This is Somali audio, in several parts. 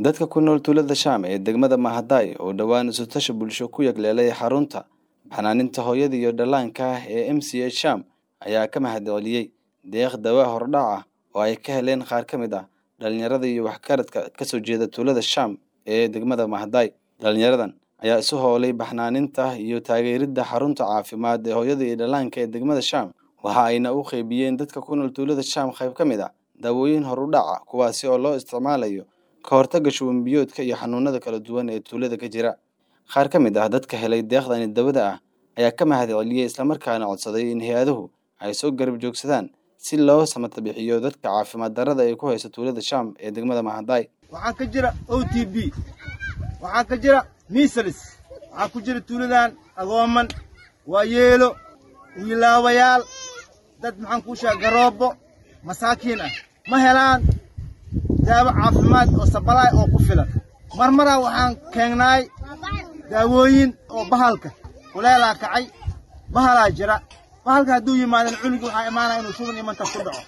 Dadka ku nool tuulada Shaam ee degmada Mahaday oo dhowaan isu tashi bulsho ku yagleelay xarunta xanaaninta hooyada iyo dhallaanka ah ee MCA Shaam ayaa ka mahadceliyey deeq dawa hordhac ah oo ay ka heleen qaar ka mid ah dhalinyarada iyo waxgaradka ka soo jeeda tuulada Shaam ee degmada Mahaday. Dhalinyaradan ayaa isu howlay baxnaaninta iyo taageeridda xarunta caafimaad ee hooyada iyo dhallaanka ee degmada Shaam waxa ayna u qaybiyeen dadka ku nool tuulada Shaam qayb ka mid ah daawooyin horudhac ah kuwaasi oo loo isticmaalayo ka hortagga shuban biyoodka iyo xanuunada kala duwan ee tuulada ka jira. Qaar ka mid ah dadka helay deeqdani dawada ah ayaa ka mahadceliyey islamarkaana codsaday in hay-aduhu ay soo garab joogsadaan si loo samata bixiyo dadka caafimaad darrada ay ku hayso tuulada Shaam ee degmada Mahaday. waxaa ka jira o t b waxaa ka jira misalis waxaa ku jira tuuladan agooman waayeelo wiilaawayaal dad maxaan kuu sheega garoobo masaakiin ah ma helaan daawo caafimaad oo sabalaay oo ku filan marmaraa waxaan keegnaay daawooyin oo bahalka kuleelaa kacay bahalaa jira bahalka hadduu yimaadan cunugii waxaa imaanaya inuu shuban imantas ku dhaco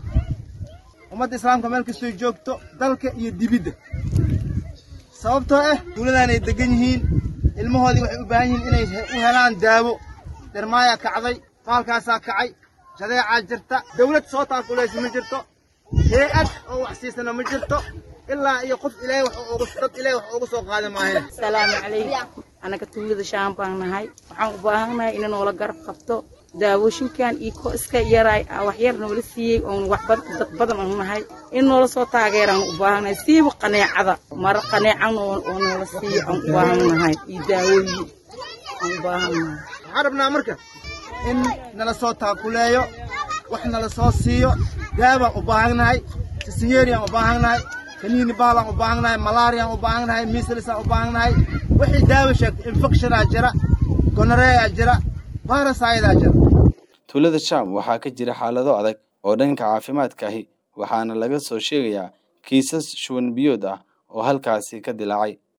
ummadda islaamka meel kastoy joogto dalka iyo dibidda sababtoo ah tuuladaanay degan yihiin ilmahoodii waxay u baahan yihiin inay u helaan daawo dhermaayaa kacday bahalkaasaa kacay jadeecaa jirta dawlad soo taakulaysa ma jirto hay-ad oo wax siisana ma jirto ilaa iyo qof ilaahay wax ugu dad ilaahay wax ugu soo qaada maaheen asalaamu calaykum anaga tuulada shaam baan nahay waxaan u baahannahay in noola garab qabto daawooyinkan iyo ko iska yaraay wax yar noola siiyey oon wax dad badan aan nahay in noola soo taageeraan u baahannahay siiba qaneecada mara qaneecan oo noola siiyo aan u baahannahay iyo daawooyin aan u baahannahay waxaan rabnaa marka in nala soo taakuleeyo wax nala soo siiyo daawaan u baahannahay sisinyeeriaan u baahannahay kaniini baalaan u baahannahay malaariyaan u baahannahay miisalisaan u baahannahay wixii daawo sheegto infectionaa jira gonoreeyaa jira baarasayadaa jira tuulada Shaam waxaa ka jira xaalado adag oo dhanka caafimaadka ahi waxaana laga soo sheegayaa kiisas shuban biyood ah oo halkaasi ka dilaacay